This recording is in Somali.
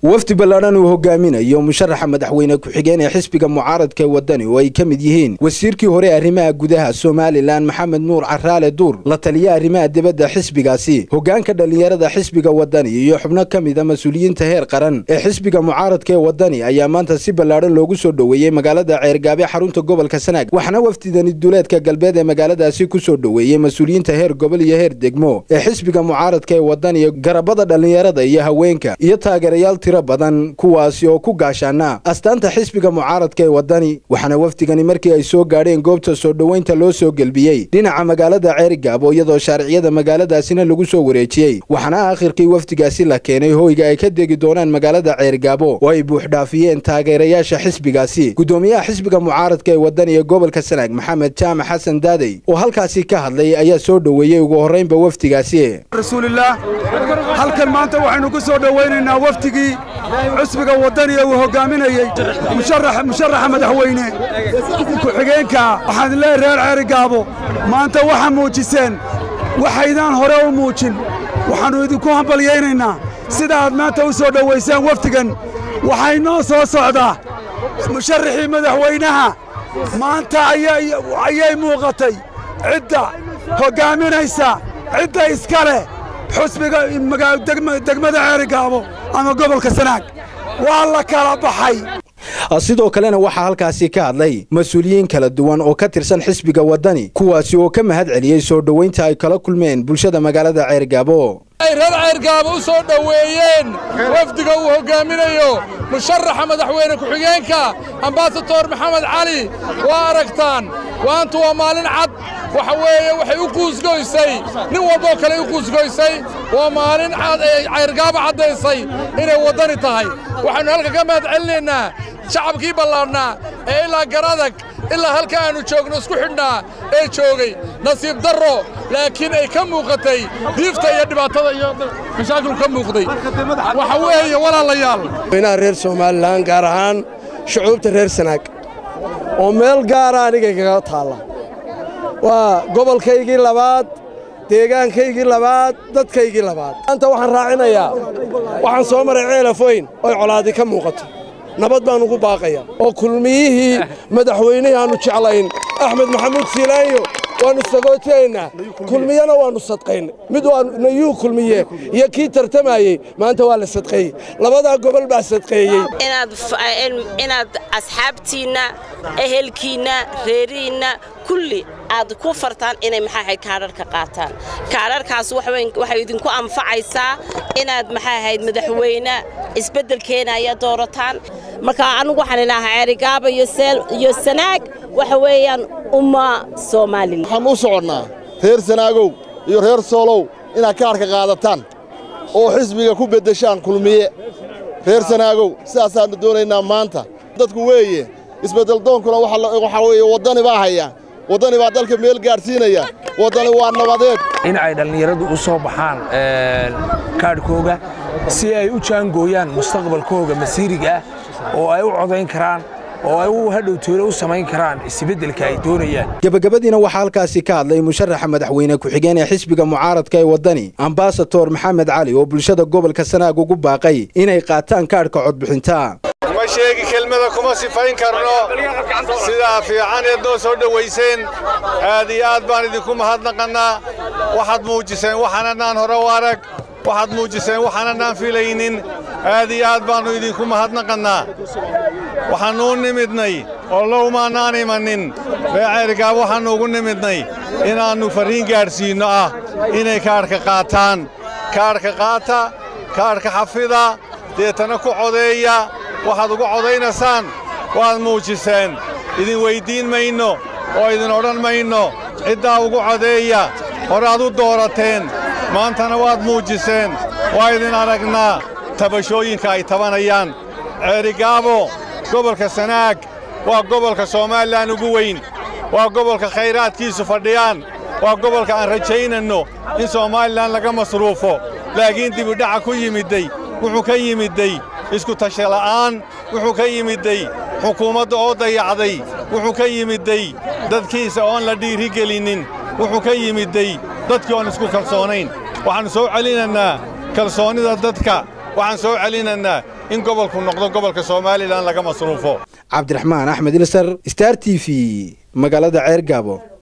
wafdi ballaadhan uu hogaaminayo musharaxa madaxweyne ku-xigeen ee xisbiga mucaaradka ee wadani oo ay ka mid yihiin wasiirkii hore arrimaha gudaha somalilan maxamed nuur caraale duur la taliya arrimaha dibadda xisbigaasi hogaanka dhallinyarada xisbiga wadani iyo xubno ka mida mas-uuliyiinta heer qaran ee xisbiga mucaaradka ee wadani ayaa maanta si ballaadhan loogu soo dhoweeyey magaalada ceergaabe xarunta gobolka sanaag waxaana wafdidani duleedka galbeed ee magaaladaasi ku soo dhoweeyey mas-uuliyiinta heer gobol iyo heer degmo ee xisbiga mucaaradka ee wadani garabada dhallinyarada iyo haweenka iyo taageerayaal tiro badan kuwaasi oo ku gaashaana astaanta xisbiga mucaaradka ee wadani waxaana wafdigani markii ay soo gaadheen goobta soo dhoweynta loo soo gelbiyey dhinaca magaalada ceerigaabo iyadoo shaariciyada magaaladaasina lagu soo wareejiyey waxaana aakhirkii wafdigaasi la keenay hoyga ay ka degi doonaan magaalada ceerigaabo oo ay buuxdhaafiyeen taageerayaasha xisbigaasi gudoomiyaha xisbiga mucaaradka ee wadani ee gobolka sanaag maxamed jaamac xasan daadey oo halkaasi ka hadlay ayaa soo dhoweeyey ugu horraynba wafdigaasi rasuulillaah halkan maanta waxaynu ku soo dhowaynaynaa wafdigii xusbiga waddaniga uu hoggaaminayey musharaxa madaxweyne ku-xigeenka waxaan leehay reer ceerigaabo maanta waxaa muujiseen waxaydaan hore u muujin waxaannu idinku hambalyaynaynaa sida aad maanta u soo dhowaysaan wafdigan waxay noo soo socdaa musharaxii madaxweynaha maanta ayay muuqatay cidda hoggaaminaysa cidda iska leh xusbiga degmada ceerigaabo ama gobolka sanaag waa la kala baxay sidoo kalena waxaa halkaasi ka hadlay mas-uuliyiin kala duwan oo ka tirsan xisbiga waddani kuwaasi oo ka mahad celiyey soo dhoweynta ay kala kulmeen bulshada magaalada ceergaabo ay reer ceergaabo u soo dhoweeyeen wafdiga uu hoggaaminayo musharaxa madaxweyne ku-xigeenka ambasador maxamed cali waa aragtaan waantu waa maalin cad waxa weeye waxay u quusgoysay nin walboo kale u quusgoysay waa maalin cad ee ceyrgaabo caddaysay inay waddani tahay waxaannu halka ka mahad celinaynaa shacabkii ballaadhnaa ee ilaa garadag ilaa halka aannu joogno isku xidhnaa ee joogay nasiib darro laakiin ay ka muuqatay diifta iyo dhibaatada iyo mashaakilku ka muuqday waxa weeye walaalayaal weynaha reer somalilan gaar ahaan shucuubta reer sanaag oo meel gaara aniga kaga taalla waa gobolkaygii labaad deegaankaygii labaad dadkaygii labaad maanta waxaan raacinayaa waxaan soo maray ceelafoyn oy colaadi ka muuqato nabad baan ugu baaqaya oo kulmiyihii madaxweynihii aannu jeclayn axmed maxamuud siilaanyo waannu sagootaynaa kulmiyana waannu sadqaynay mid nayuu kulmiye iyo kii tartamayey maanta waa la sadqeeyey labadaa gobol baa sadqeeyey inaad asxaabtiinna ehelkiinna reerihiinna kulli aad ku fartaan inay maxaahayd kaadharhka qaataan kaadharhkaas waxay idinku anfacaysaa inaad maxaa ahayd madaxweyne isbeddelkeenaya doorataan marka annugu waxaan idhaahaa ceerigaaba iyo sanaag waxa weeyaan umma soomaalilan waxaan u soconnaa reer sanaagow iyo reer soolow inaad kaadhka qaadataan oo xisbiga ku beddeshaan kulmiye reer sanaagow sidaasaannu doonaynaa maanta dadku weeye isbeddeldoonkuna waxaa weeye waddani baa haya waddani baa dalka meel gaadhsiinaya waddani waa nabadeed in ay dhallinyaradu u soo baxaan kaadhkooga si ay u jaangooyaan mustaqbalkooga masiiriga ah oo ay u codayn karaan oo ay u hadhow toole u samayn karaan isbeddelka ay doonayaan gebagabadiina waxaa halkaasi ka hadlay musharaxa madaxweyne ku-xigeen ee xisbiga mucaaradka ee waddani ambasador maxamed cali oo bulshada gobolka sanaag ugu baaqay inay qaataan kaadhka codbixinta ma sheegi kelmada kuma sifayn karno sidaa fiican eed noo soo dhowayseen aad iyo aad baan idinku mahadnaqannaa waxaad muujiseen waxaananaan hore u arag waxaad muujiseen waxaananaan filaynin aad iyo aad baannu idinku mahadnaqannaa waxaannu u nimidnay oo lowmaannaan imannin reeceerigaab waxaannu ugu nimidnay inaannu farriin gaadhsiinno ah inay kaadhka qaataan kaadhka qaata kaadhka xafida deetana ku codeeya waxaad ugu codaynaysaan waad muujiseen idin weyddiin mayno oo idin odhan mayno ciddaa ugu codeeya horaad u doorateen maantana waad muujiseen waa idin aragnaa tabashooyinka ay tabanayaan ceerigaabo gobolka sanaag waa gobolka soomalilan ugu weyn waa gobolka khayraadkiisu fadhiyaan waa gobolka aan rajaynanno in soomalilan laga masruufo laakiin dibidhaca ku yimidday wuxuu ka yimidday isku tashala'aan wuxuu ka yimidday xukuumadda oo dayacday wuxuu ka yimidday dadkiisa oon la dhiirigelinnin wuxuu ka yimidday dadkii oon isku kalsoonayn waxaannu soo celinaynaa kalsoonnida dadka waxaan soo celinaynaa in gobolku noqdo gobolka somalilan laga masruufo cabdiraxmaan axmed ilsar star t v magaalada ceer gaabo